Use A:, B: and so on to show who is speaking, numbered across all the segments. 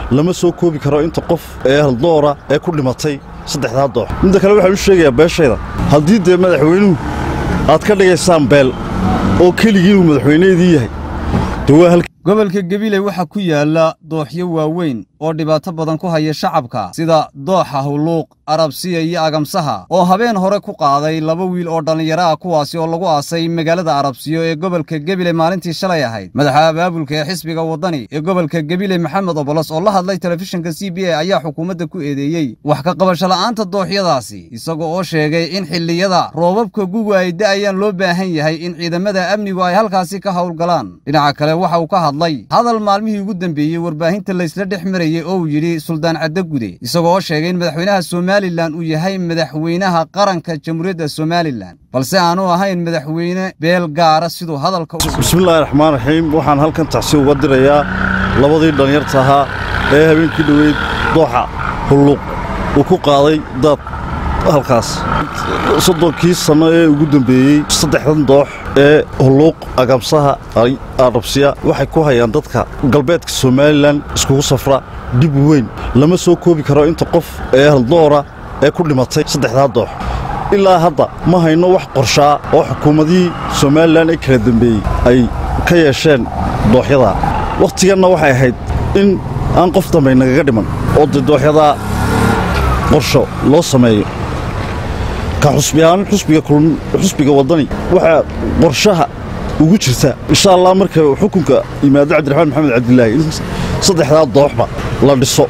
A: lama soo koobi karo inta qof ee haldoora ee ku dhimatay saddexdaa doox midda kale waxaan u sheegayaa beeshayda haddii dee madaxweynuhu aad ka dhigaysaan beel oo keligii uu madaxweyneedii yahay dee waa halka
B: gobolka gabiley waxaa ku yaala dooxyo waaweyn oo dhibaato badan ku haya shacabka sida dooxa hulluuq arabsiya iyo agamsaha oo habeen hore ku qaaday laba wiil oo dhallinyaro ah kuwaasi oo lagu aasay magaalada arabsiyo ee gobolka gabiley maalintii shalay ahayd madaxa abaabulka ee xisbiga waddani ee gobolka gabiley maxamed obolos oo la hadlay telefishinka c b a ayaa xukuumadda ku eedeeyey wax ka qabasho la'aanta dooxyadaasi isaga oo sheegay in xilliyada roobabka guga ay da'ayaan loo baahan yahay in ciidamada amnigu ay halkaasi ka howlgalaan dhinaca kale waxa uu ka hadlay hadal maalmihii ugu dambeeyey warbaahinta laysla dhex marayey oo uu yidhi suldaan caddagude isagoo oo sheegay in madaxweynaha somalilan uu yahay madaxweynaha qaranka jamhuuriyadda somalilan balse aanu ahayn madaxweyne beel gaara siduu hadalka
A: bismillaahi raxmaan raxiim waxaan halkan tacsi uga dirayaa labadii dhallinyarta ahaa ee habeenkii dhoweyd dooxa hulluuq uu ku qaaday daad halkaas soddonkii sanno ee ugu dembeeyey saddexdan doox ee hulluuq agamsaha arabsiya waxay ku hayaan dadka galbeedka somalilan iskugu safra dhib weyn lama soo koobi karo inta qof ee haldoora ee ku dhimatay saddexdaa doox ilaa hadda ma hayno wax qorshaa oo xukuumadihii somalilan ee kala dembeeyey ay ka yeesheen dooxyadaa wakhtiganna waxay ahayd in aan qof dambay nagaga dhiman oo dee dooxyadaa qorsho loo sameeyo ka xusbiyahaan xusbiga waddani waxaa qorshaha ugu jirta insha allah marka xukunka yimaado cabdiraxmaan maxamed cabdilaahi in saddexdaa dooxba la dhiso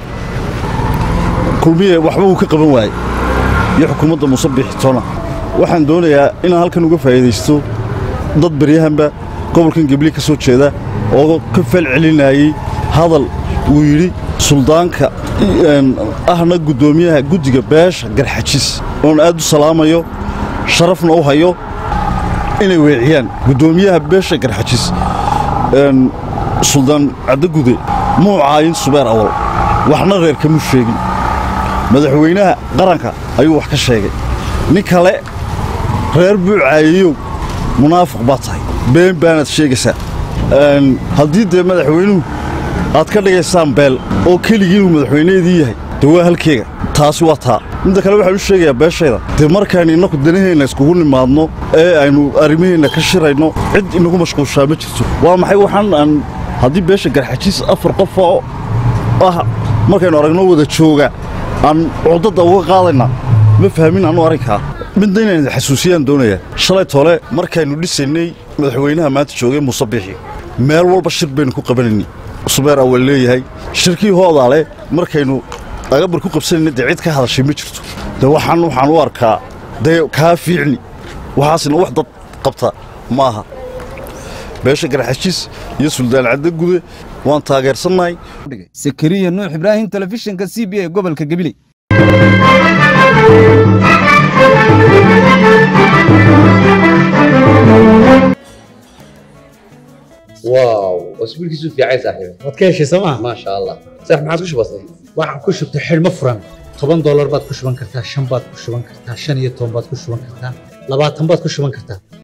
A: kulmiye waxba uu ka qaban waaye iyo xukuumadda muuse biixitona waxaan doonayaa inaan halkan uga faa'iidaysto dad baryahanba gobolkan gebli ka soo jeeda oo ka fal celinayey hadal uu yidhi suldaanka ahna guddoomiyaha guddiga beesha garxajis oon aad u salaamayo sharafna u hayo inay weeciyaan guddoomiyaha beesha garxajis suldaan caddagude muu caayin subeer awal waxna reer kamuu sheegin madaxweynaha qaranka ayuu wax ka sheegay nin kale reer buu caayeyow munaafiq baa tahay been baanaad sheegaysaa haddii dee madaxweynuhu aad ka dhigaysaan beel oo keligii uu madaxweyneedii yahay dee waa halkeega taasi waa taa midda kale waxaan u sheegayaa beeshayda dee markaynu innaku danaheenna iskugu nimaadno ee aynu arrimaheenna ka shirayno cid inagu mashquulshaa ma jirto waa maxay waxaan aan haddii beesha garxajiis afar qof oo ah markaynu aragno wada jooga aan cudadda uga qaadayna ma fahmin annu arrinkaa midna inaan xasuusiyaan doonayaa shalay tole markaynu dhisaynay madaxweynaha maanta joogay muuse biixi meel walba shir baynu ku qabanaynay subeer awal leeyahay shirkii hoodaale markaynu agabar ku qabsanayna dee cid ka hadashay ma jirto dee waxaan waxaan u arkaa dee kaa fiicni waxaasina wax dad qabta ma aha beesha garxajiis iyo suldaan caddagude waan taageersannahay
B: sakariya nuux ibraahim telefishinka c b a gobolka gabiley
C: واو اسبوعك في عايز صاحبي
D: waad ka heshay sooma
C: ما شاء الله صح ما عاد وش بصير
D: waxaan ku shubtay xidhmo furan toban doolar baad ku shuban kartaa shan baad ku shuban kartaa shan iyo toban baad ku shuban kartaa labaatan baad ku shuban kartaa